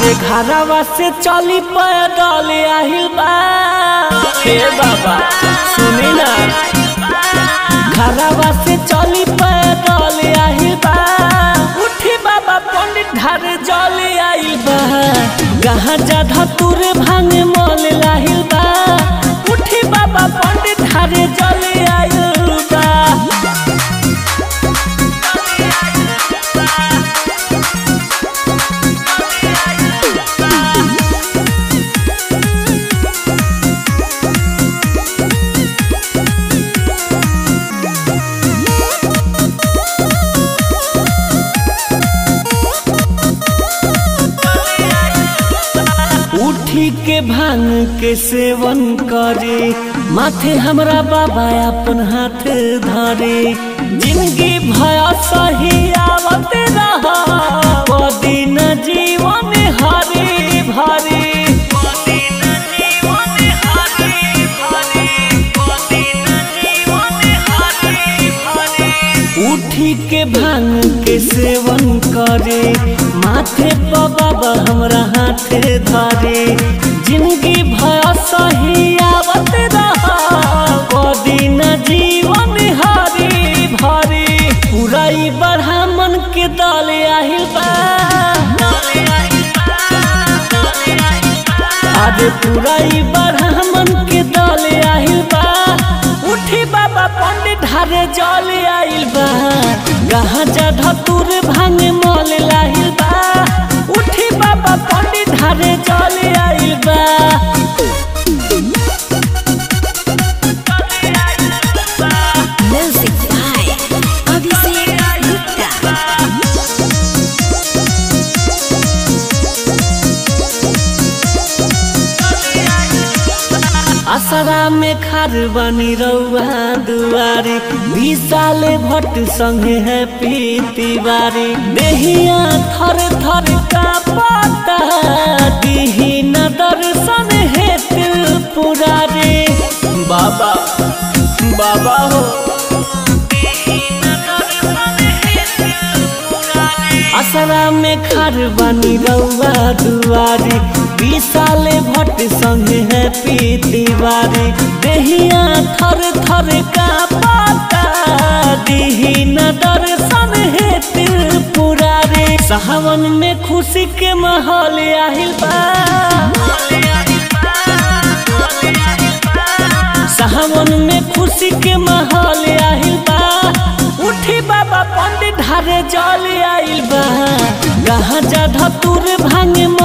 अरे घरवा से चली पैदल आहिल बा हे बाबा सुनी ना घरवा से चली पैदल आहिल बा उठी बाबा पंडित घर जल आइल बा गहा जा धतुर भांग मल लाहिल बा उठी बाबा पंडित घर जल आइल बा उठी के भांग के सेवन करे माथे हमरा बाबा अपन हाथ धरे जिंदगी भया सही आवत रहा दिन जीवन हरे भरे उठी के भांग के सेवन करे माथे पर बाबा हमरा हाथ धरे जिंदगी भया सही आवत रहा दिन जीवन हरी भरी पूरा ई ब्राह्मण के दल आहिल बा आज पूरा ई ब्राह्मण के दल आहिल बा उठी बाबा पंडित धारे जल आइल बा गहा जा धतुर भांग मल लाहिल बा उठी बाबा पंडित धारे जल आइल बा Music by Abhishek Gupta. असरा में खार बनी रउआ दुआरी बीस साले भट्ट संगे है पीतिवारी देहिया थर थर का पता दिही न दर्शन है पुरारे बाबा बाबा हो असरा में खार बनी रउआ दुआरी बीस साले भट्ट संगे है पीतिवारी देहिया थर थर का पता दिही न दर्शन है पुरारे सावन में खुशी के माहौल आहिल बा सावन में खुशी के माहौल आहिल बा उठी बाबा पंडित धारे जल आइल बा गहा जा धतुर भांग